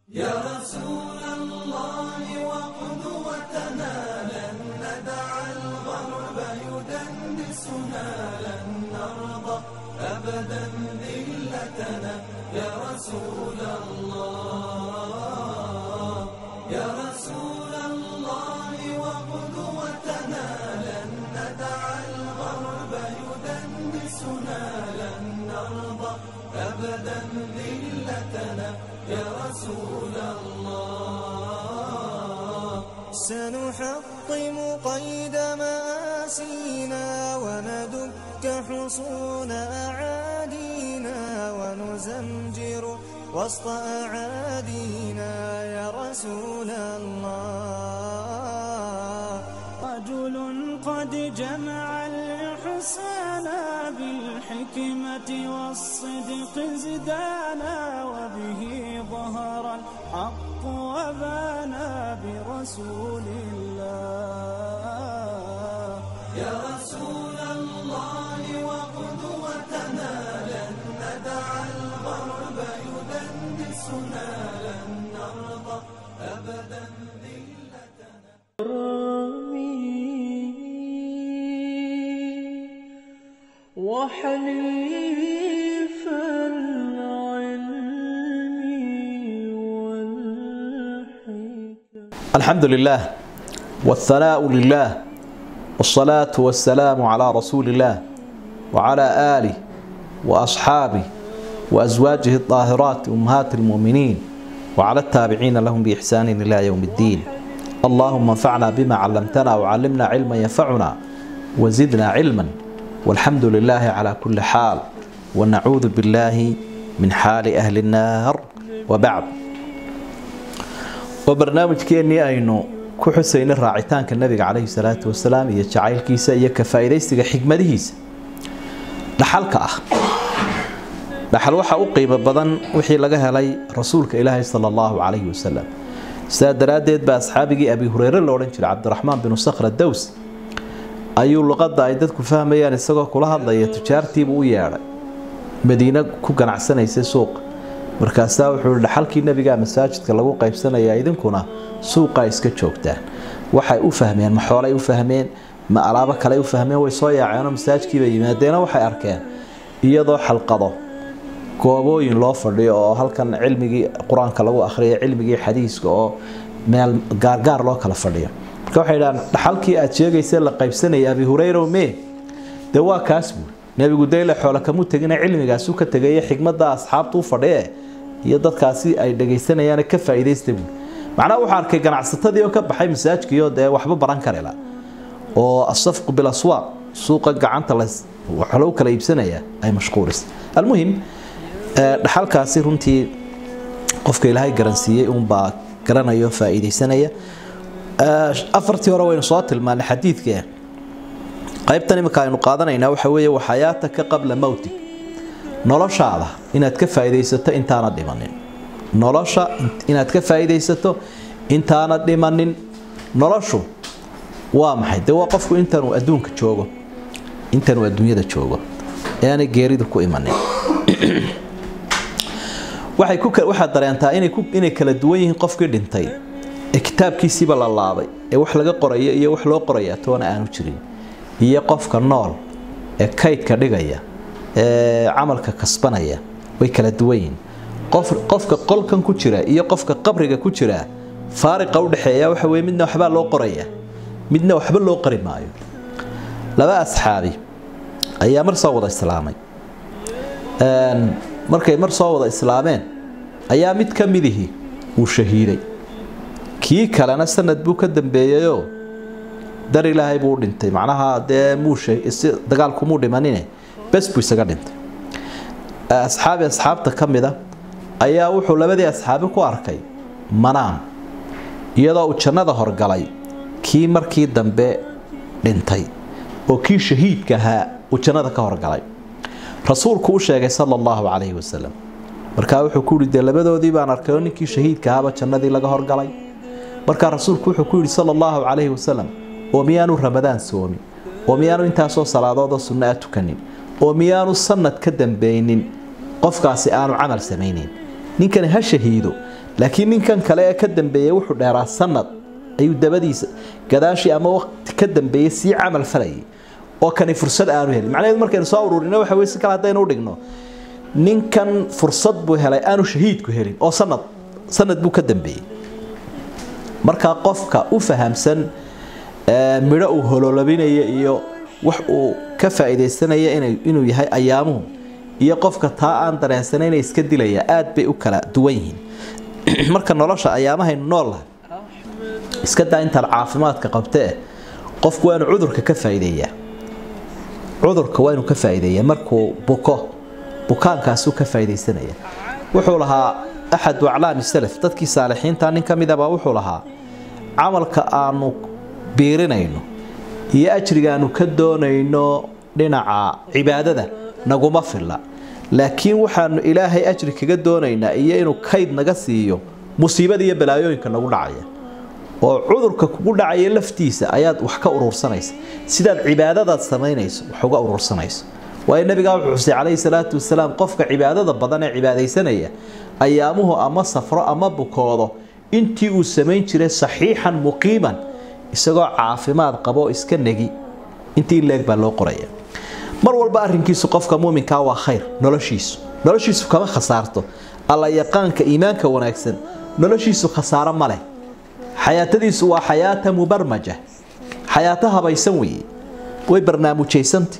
يا رسول الله وقدوتنا لن ندع الغرب يدنسنا لن نرضى أبدا ذلتنا يا رسول الله يا رسول الله وقدوتنا لن ندع الغرب يدنسنا لن نرضى أبدا ذلتنا يا رسول الله سنحطم قيد مآسينا وندك حصون أعادينا ونزمجر وسط أعادينا يا رسول الله رجل قد جمع الإحسان بالحكمة والصدق زدانا وبه ظهر الحق وبانا برسول الله يا رسول الله وقدوتنا لن ندع الغرب يدنسنا لن نرضى أبدا ذلتنا وحليف العلم والحكم الحمد لله والثناء لله والصلاة والسلام على رسول الله وعلى آله وأصحابه وأزواجه الطاهرات أمهات المؤمنين وعلى التابعين لهم بإحسان إلى يوم الدين اللهم انفعنا بما علمتنا وعلمنا علما ينفعنا وزدنا علما والحمد لله على كل حال ونعوذ بالله من حال أهل النار وبعد وبرنامجكeenii aynu ku xusaynay raacitaanka nabiga calayhi salaatu wasalaam iyo jacaylkiisa iyo ka faa'iidaysiga xigmadihiisa dhaxalka ah dhaxal waxa u qiimo badan wixii laga helay rasuulka ilaahay sala allahu calayhi wasalam sidaa daraaddeed baa asxaabigii abi hureyre la odhan jiray cabdiraxmaan binu sakhra dows ayuu luqadda ay dadku fahmayaan isagoo kula hadlaya tujaartiibuu u yeedhay madiine ku ganacsanaysa suuqa markaasaa wuxuu yihi dhaxalkii nebigaa masaajidka lagu qaybsanayaa idinkuna suuqaa iska joogtaan waxay u fahmeen ma xoolay u fahmeen ma alaabo kale u fahmeen way soo yaaceenoo masaajidkiibay yimaadeena waxay arkeen iyadoo xalqado goobooyin loo fadhiyo oo halkan cilmigii qur-aanka lagu akhriyo cilmigii xadiiska oo meel gaargaar loo kala fadhiyo marka waxay dhahaan dhaxalkii aad sheegaysa la qaybsanaya abi hureyrow mee dee waa kaas buul nebigu dayle xoole kamu tegina cilmigaasu ka tegaya xigmada asxaabtu u fadhiye iyo dadkaasi ay dhagaysanayaan ka faa'iidaysta buul macnaha wuxuu arkay ganacsatadii oo ka baxay masaajkiyo dee waxba baran karela oo asafqu bilaswaaq suuqa gacanta la waxa lagu kala iibsanaya ay mashquulis almuhim dhaxalkaasi runtii qofka ilaahay garansiiyey uunbaa garanayo faa'iidaysanaya afartii hore waynu soo tilmaanay xadiidka qaybtan imika aynu qaadanaynaa waxa weeye waxayaataka qabla mowtig noloshaada inaad ka faa'iidaysato intaana dhimanin nolosha inaad ka faa'iidaysato intaana dhimanin noloshu waa maxay dee waa qofku intanuu adduunka joogo intanuu adduunyada joogo ee aanay geeridu ku imanin waxay ku waxaad dareentaa inay ku inay kala duwan yihiin qofkii dhintay ee kitaabkiisiiba la laabay ee wax laga qoraya iyo wax loo qoraya toona aanu jirin iyo qofka nool ee kaydka dhigaya ee camalka kasbanaya way kala duwan yihiin qof qofka qolkan ku jira iyo qofka qabriga ku jira faariqa u dhaxeeya waxa weeye midna waxbaa loo qoraya midna waxba loo qori maayo laba asxaabi ayaa mar soo wada islaamay markay mar soo wada islaameen ayaa mid ka midihi uu shahiiday kii kalena sanad buu ka dambeeyeyoo dar ilaahay buu u dhintay macnaha dee muu dagaalkumuu dhimanine bes buu isaga dhintay asxaabi asxaabta ka mida ayaa wuxuu labadii asxaabi ku arkay manaam iyadoo uu jannada horgalay kii markii dambe dhintay oo kii shahiidka ahaa uu jannada ka horgalay rasuulku u sheegay sala allahu calayhi wasalam markaa wuxuu ku yidhi dee labadoodii baan arkay oo ninkii shahiidka ahaaba jannadii laga horgalay markaa rasuulku wuxuu ku yidhi sala allahu calayhi wasalam oo miyaanu ramadaan soomin oo miyaanu intaasoo salaadoodoo sunno a tukanin oo miyaanu sanad ka dambeynin qofkaasi aanu camal samaynin ninkani ha shahiido laakiin ninkan kale ee ka dambeeyey wuxuu dheeraa sanad ayuu dabadiisa gadaashii ama waqti ka dambeeyey sii camal falayay oo kani fursad aanu helin macnaheedu markaynu soo ururino waxa weye si kale haddaynu u dhigno ninkan fursad buu helay aanu shahiidku helin oo sanad sanad buu ka dambeeyey markaa qofka u fahamsan midho uu hololabinaya iyo wax uu ka faa'iidaysanaya inuu yahay ayaamuhu iyo qofka taa aan dareensanayna iska dilaya aad bay u kala duwan yihiin marka nolosha ayaamahaynu noollahay iska daa intaad caafimaadka qabtee qofku waa inuu cudurka ka faa'iideeyaa cudurka waa inuu ka faa'iideeyaa markuu buko bukaankaasuu ka faa'iidaysanaya wuxuu lahaa axadu aclaami salaf dadkii saalixiinta nin ka midaba wuxuu lahaa camalka aanu biirinayno iyo ajriga aanu ka doonayno dhinaca cibaadada naguma filla laakiin waxaanu ilaahay ajri kaga doonaynaa iyo inuu kayd naga siiyo musiibada iyo balaayooyinka nagu dhacaya oo cudurka kugu dhacaya laftiisa ayaad wax ka urursanaysa sidaad cibaadadaad samaynayso wax uga urursanayso waayo nabigaa wuxuu xusay calayhi salaatu wasalaam qofka cibaadada badan ee cibaadaysanaya ayaamuhu ama safro ama bukoodo intii uu samayn jiray saxiixan muqiiman isagoo caafimaad qabo iska negi intii leeg baa loo qoraya mar walba arrinkiisu qofka muuminkaa waa khayr noloshiisu noloshiisu kama khasaarto alla yaqaanka iimaanka wanaagsan noloshiisu khasaaro ma leh xayaatadiisu waa xayaata mubarmaja xayaato habaysan weeye way barnaamijaysanti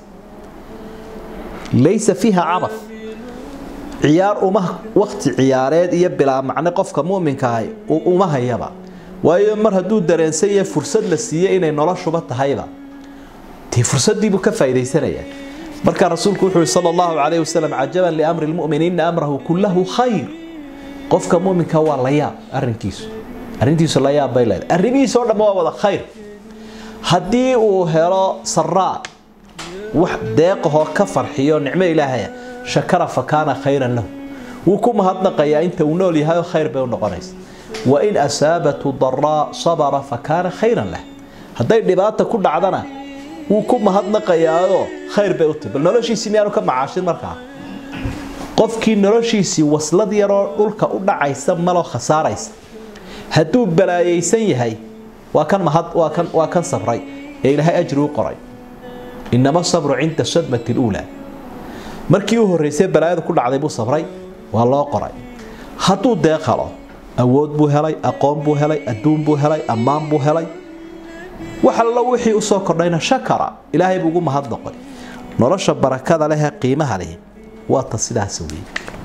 laysa fiiha cabad ciyaar uma wakti ciyaareed iyo bilaa macne qofka muminkaah uma hayaba waayo mar hadduu dareensan yahay fursad la siiye inay noloshuba tahayba dee fursadiibuu ka faaidaysanaya markaa rasuulku wuxuu sal allahu calayh wasalam cajaban liamri lmumin ina amrahu kullahu khayr qofka muminka waa la yaab arinkiisu arrintiisu la yaab bay leedahay arrimihiisa oo dhamma waa wada khayr haddii uu helo saraa wax deeqahoo ka farxiyo nicmo ilaahaya shakara fa kaana khayran lahu wuu ku mahadnaqayaa inta uu nool yahay oo khayr bay u noqonaysa wain asaabatu daraa sabara fa kaana khayran lah hadday dhibaata ku dhacdana wuu ku mahadnaqayaao khayr bay u tahy bal noloshiisii miyaanu ka macaashin markaa qofkii noloshiisii waslad yaroo dhulka u dhacaysa maloo khasaaraysa hadduu balaayaysan yahay waa kan mahad waa kan waa kan sabray ee ilaahay ajri u qoray inama sabru cinda sadmati luulaa markii u horreysay balaayada ku dhacday buu sabray waa loo qoray hadduu deeq helo awood buu helay aqoon buu helay adduun buu helay ammaan buu helay wax allo wixii usoo kordhayna shakara ilaahay buu ugu mahadnoqoy nolosha barakada leh ee qiimaha leh waa ta sidaas wey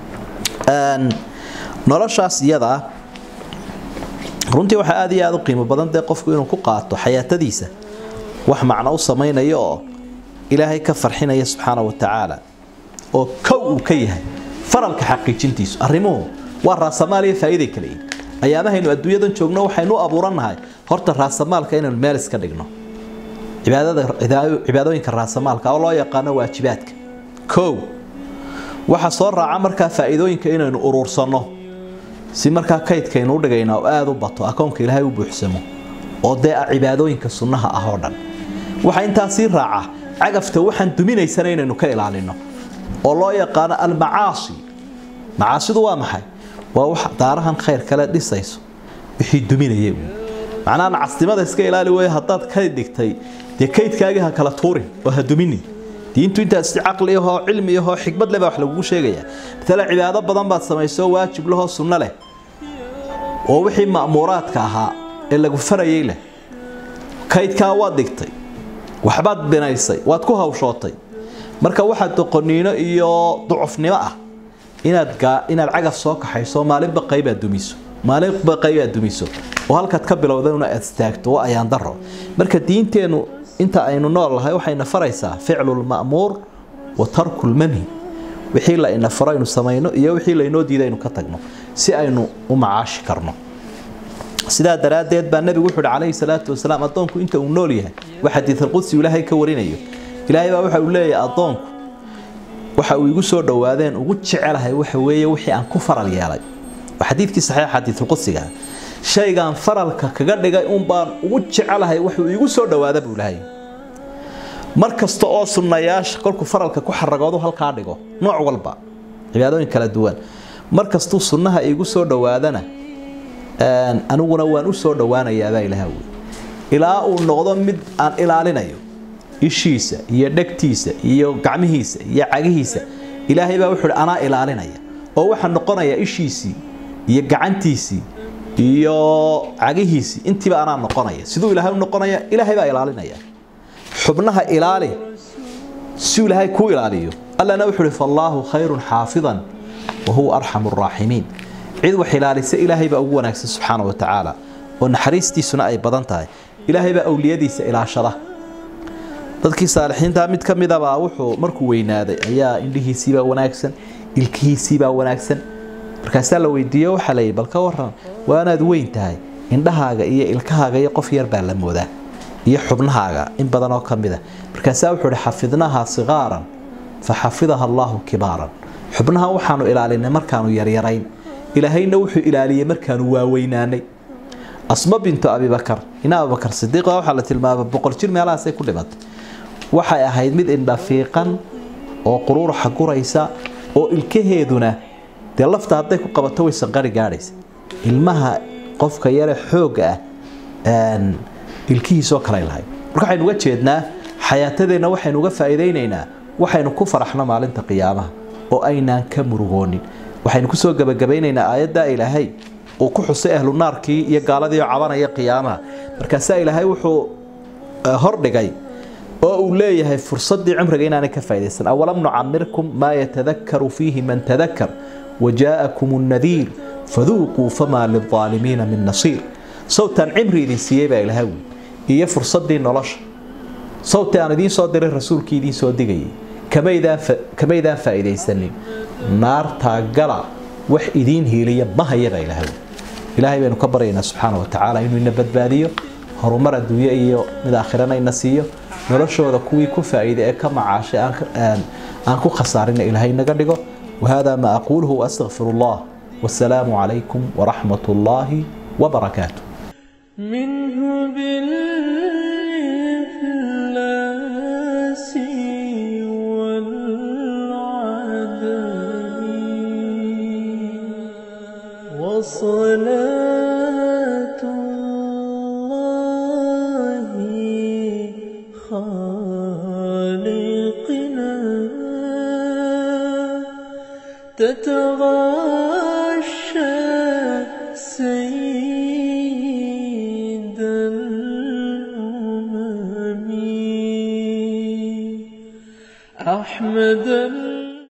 noloshaas iyadaa runtii waxaa aad iyo aada u qiimo badan dee qofku inuu ku qaato xayaatadiisa wax macno u samaynayo oo ilaahay ka farxinaya subxaana wa tacaala oo kow uu ka yahay faralka xaqiijintiisu arrimuhu waa raasamaaliya faa'iiday kale yihin ayaamahaynu adduunyadan joogno waxaynu u abuurannahay horta raasamaalka inaynu meel iska dhigno cibaadooyinka raasamaalka oo loo yaqaano waajibaadka kow waxa soo raaca markaa faa'iidooyinka inaynu uruursanno si markaa kaydkaynu u dhigayna oo aada u bato akoonka ilaahay u buuxsamo oo dee ah cibaadooyinka sunnaha ah oo dhan waxaa intaa sii raaca cagafta waxaan duminaysana inaynu ka ilaalino oo loo yaqaano almacaasi macaasidu waa maxay waa wax daarahan khayr kale dhisayso wixii duminaya macnaha nacasnimada iska ilaali weeye haddaad kayd dhigtay dee kaydkaagii ha kala tuurin oo ha duminin diintu intaas si caqli ahoo cilmi ahoo xikmad leh baa wax lagugu sheegaya matala cibaado badan baad samayso waajib lahoo sunno leh oo wixii ma'muuraadka ahaa ee lagu farayay leh kaydkaa waad dhigtay waxbaad binaysay waad ku hawshootay marka waxaa doqoniino iyo ducufnimo ah inaad inaad cagaf soo kaxayso maalinba qaybaad dumiso maalinba qaybaad dumiso oo halkaad ka bilowdana aad istaagto waa ayaan daro marka diinteennu inta aynu nool lahay waxayna faraysaa ficlulma'muur wa tarkulmanhi wixii la ina faro aynu samayno iyo wixii laynoo diiday aynu ka tagno si aynu u macaashi karno sidaa daraaddeed baa nebigu wuxuu hi calayhi salaatu wasalaam addoonku inta uu nool yahay waa xadiidalqudsi ilaahay ka warinayo ilaahay baa waxa uu leeyahay addoonku waxa uu igu soo dhowaadeen ugu jecelahay waxa weeye wixii aan ku faral yeelay waa xadiidkii saxiixa xadiidulqudsiga shaygaan faralka kaga dhigay un baan ugu jecelahay wuxuu igu soo dhowaada buu lahay mar kasta oo sunnayaasha kolkuu faralka ku xaragoodu halkaa dhigo nooc walba cibaadooyin kala duwan mar kastuu sunnaha igu soo dhowaadana aniguna waan u soo dhowaanayaabaa ilaah wey ilaa uu noqdo mid aan ilaalinayo ishiisa iyo dhegtiisa iyo gacmihiisa iyo cagihiisa ilaahay baa wuxuu anaa ilaalinaya oo waxaa noqonaya ishiisii iyo gacantiisii iyo cagihiisii intiiba anaa noqonaya siduu ilaahay u noqonaya ilaahay baa ilaalinaya xubnaha ilaali si ilaahay kuu ilaaliyo allana wuxuu uhi fallaahu khayrun xaafidan wa huwa arxamu raaximiin cid wax ilaalisa ilaahay baa ugu wanaagsan subxaana wa tacaala oo naxariistiisuna ay badan tahay ilaahay baa awliyadiisa ilaashada dadkii saalixiintaa mid ka midabaa wuxuu markuu weynaaday ayaa indhihiisiibaa wanaagsan ilkihiisiibaa wanaagsan markaasaa la weydiiyo waxaa layidhi bal ka waran waanaad weyn tahay indhahaaga iyo ilkahaaga iyo qof yar baa la moodaa iyo xubnahaaga in badan oo ka mid a markaasaa wuxuu ihi xafidnahaa sikaaran fa xafidaha allaahu kibaaran xubnahan waxaanu ilaalinay markaanu yaryarayn ilaahayna wuxuu ilaaliyey markaanu waaweynaanay asma bintu abibakar ina abubakar sidiiqa waxaa la tilmaama boqol jir meelahaasay ku dhimatay waxay ahayd mid indhafiiqan oo quruuraxa guraysa oo ilkaheeduna dee lafta hadday ku qabato way sanqari gaadhaysa ilmaha qofka yare xoogga ah ilkihiisoo kale lahayd marka waxaynu uga jeednaa xayaatadeenna waxaynu uga faa'iidaynaynaa waxaynu ku faraxno maalinta qiyaamaha oo aynaan ka murugoonin waxaynu kusoo gebagabaynaynaa aayaddaa ilaahay uu ku xusay ahlu naarkii iyo gaaladii oo cabanaya qiyaamaha markaasaa ilaahay wuxuu hordhigay oo uu leeyahay fursaddii cumriga inaanay ka faa'idaysan awalam nucamirkum maa yatadakaru fiihi man tadakar wajaa'akum nnadiir faduuquu famaa lilaalimiina min nasiir sawtaan cimri idin siiyey baa ilaahay wi iyo fursaddii nolosha sawti aan idiin soo diray rasuulkii idiin soo digayay kamaydaan faa'iidaysanin naartaa gala wax idiin hiiliya ma haya baa ilaahay ilaahay baynu ka baryaynaa subxaana wa tacaala inuu ina badbaadiyo horumar adduunye iyo mid aakhirana ina siiyo noloshooda kuwii ku faa'iiday ee ka macaashay aan ku khasaarina ilaahay naga dhigo wahada ma aquuluhu waastaqfir allah wasalaamu calaykum waraxmat ullaahi wabarakaatu منه بالإفلاس والعدم وصلاة الله خالقنا تتغاشى سيد الأمم أحمد